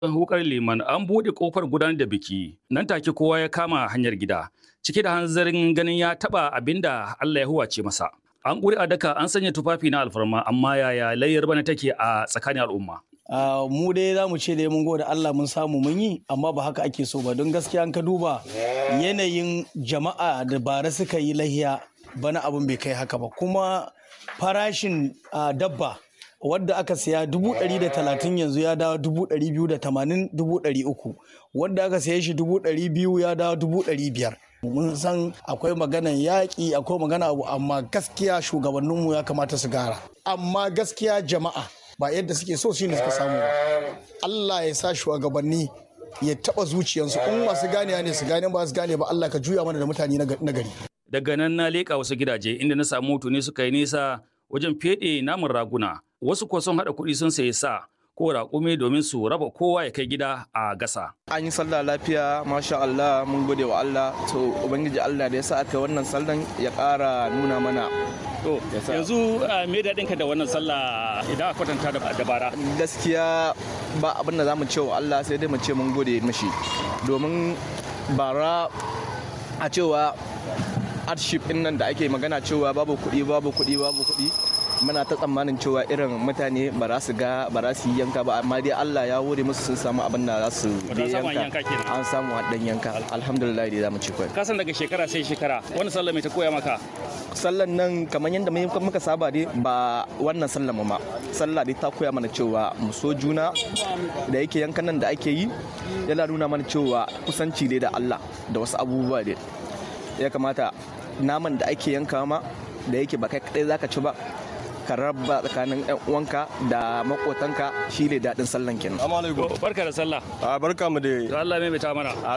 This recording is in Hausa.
hukar liman an buɗe kofar gudanar da biki nan take kowa ya kama hanyar gida cike da hanzarin ganin ya taɓa abinda Allah ya huwace masa. An ƙuri a daka an sanya tufafi na alfarma amma yaya layyar bana take a tsakanin al'umma. Uh, mu dai za mu ce dai mun gode Allah mun samu mun yi amma ba haka ake so ba don gaskiya an ka duba yanayin jama'a da bara suka yi lahiya bana abin bai kai haka ba kuma farashin uh, dabba wadda aka siya dubu ɗari da talatin yanzu ya dawo dubu ɗari biyu da tamanin dubu ɗari uku wadda aka siya shi dubu ɗari biyu ya dawo dubu ɗari biyar mun san akwai maganan yaƙi akwai magana abu amma gaskiya shugabanninmu ya kamata su gara amma gaskiya jama'a ba yadda suke so shine suka samu ba Allah ya sa shugabanni ya taba zuciyarsu in masu gane ne su gane ba su gane ba Allah ka juya mana da mutane na gari daga nan na leƙa wasu gidaje inda na samu ne suka yi nisa wajen feɗe namun raguna wasu kuwa sun haɗa kuɗi sun sayi sa ko raƙumi domin su raba kowa ya kai gida a gasa. An yi sallah lafiya, masha Allah, mun gode wa Allah, to Ubangiji Allah da ya sa aka wannan sallan ya ƙara nuna mana. To, yanzu me daɗinka da wannan sallah idan a kwatanta da bara? Gaskiya ba abin da za mu ce wa Allah sai dai mu ce mun gode mashi. Domin bara a cewa hardship ɗin nan da ake magana cewa babu kuɗi, babu kuɗi, babu kuɗi. muna ta tsammanin cewa irin mutane ba za su ga ba za su yi yanka ba amma dai Allah ya wuri musu sun samu abin da za su yanka an samu haɗin yanka alhamdulillah dai za mu ci kwai ka san daga shekara sai shekara wannan sallah mai ta koya maka sallan nan kamar yadda muka saba dai ba wannan sallan ma sallah dai ta koya mana cewa mu so juna da yake yankan nan da ake yi yana nuna mana cewa kusanci dai da Allah da wasu abubuwa dai ya kamata naman da ake yanka ma da yake ba kai kadai zaka ci ba ka raba tsakanin yan uwanka da makotanka shi ne daɗin sallan kenan. Barka da sallah. A barka mu da. Allah mai ta mana.